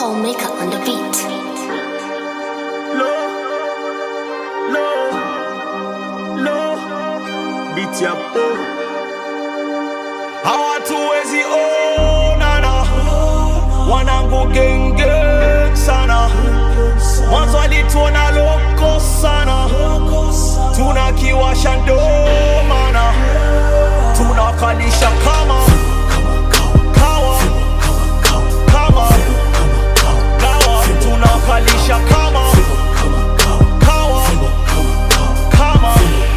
Paul Maker on the beat. Low, low, low, beat ya po. Hawatuwezi onana, wanangu genge sana. Mwanzo alituona loko sana, tunakiwasha ndo maana tunakalisha kama kawa kama kawa tunakalisha kama kawa kama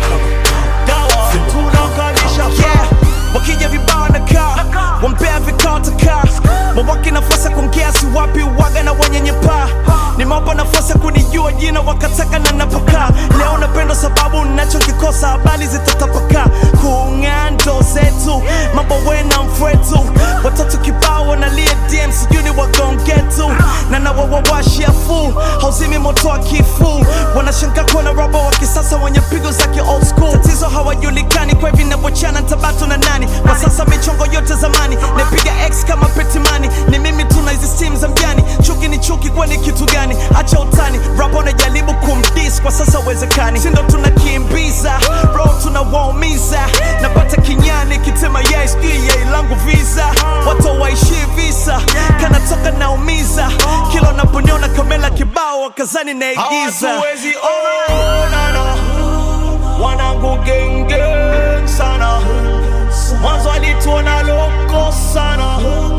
dawa tunakalisha yeah wakija vibao na kaa wampea vikao takaa mawaki nafasi ya kuongea si wapi waga na wanyenyepaa nimewapa nafasi ya kunijua jina wakataka na napokaa leo napenda sababu nachokikosa habari zitatapakaa kung'aa ndo zetu mambo wena mfwetu watoto kibao wanalia dm sijui ni wagongetu na nawawawashia fu hauzimi moto wa kifu wanashangaa kuona robo wa kisasa wenye pigo za ki old school tatizo hawajulikani kwa hivi navyochana ntabatu na nani kwa sasa michongo yote zamani napiga x kama petimani ni mimi tuna hizi simu za mjani chuki ni chuki kwani kitu gani acha utani rap unajaribu kumdis kwa sasa uwezekani sindo tunakimbiza ro tunawaumiza napata kinyani kitema yai sijui yai langu visa watu waishi visa kanatoka naumiza kila unaponiona kamela kibao wakazani naigiza hawatuwezi onana wanangu genge sana mwanzo alituona loko sana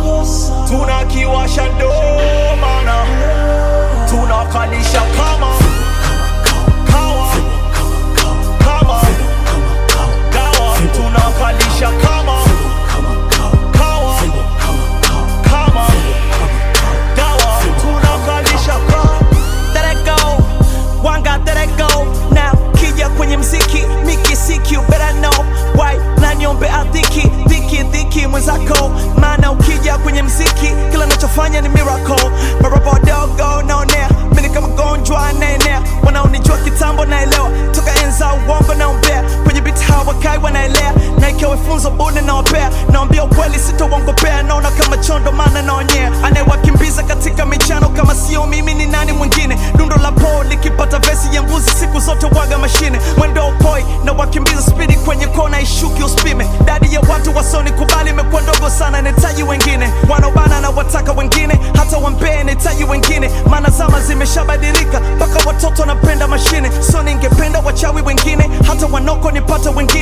tunakiwasha ndo maana tunakalisha kama kawa kama dawa tunakalisha kama kawa kama dawa tunakalisha kama Let it go, one got let it go now kija kwenye mziki miki siki you better know why na niombe adhiki dhiki dhiki mwenzako maana ukija kwenye mziki kila nachofanya ni miracle marapa wadogo naonea mimi ni kama gonjwa anaenea wanaonijua kitambo naelewa toka enza uongo naombea kwenye biti hawakai wanaelea na ikiwa funzo bune nawapea naambia ukweli sitauongopea naona kama chondo maana naonyea anayewakimbiza katika michano kama sio mimi ni nani mwingine dundo la po likipata vesi ya mbuzi siku zote waga mashine mwendo upoi na wakimbiza spidi kwenye kona ishuki uspime dadi ya watu wasoni kubali imekuwa ndogo sana nahitaji wengine wanaobana na wataka wengine hata wampee nahitaji wengine maana zama zimeshabadilika mpaka watoto wanapenda mashine so ningependa wachawi wengine hata wanoko nipata wengine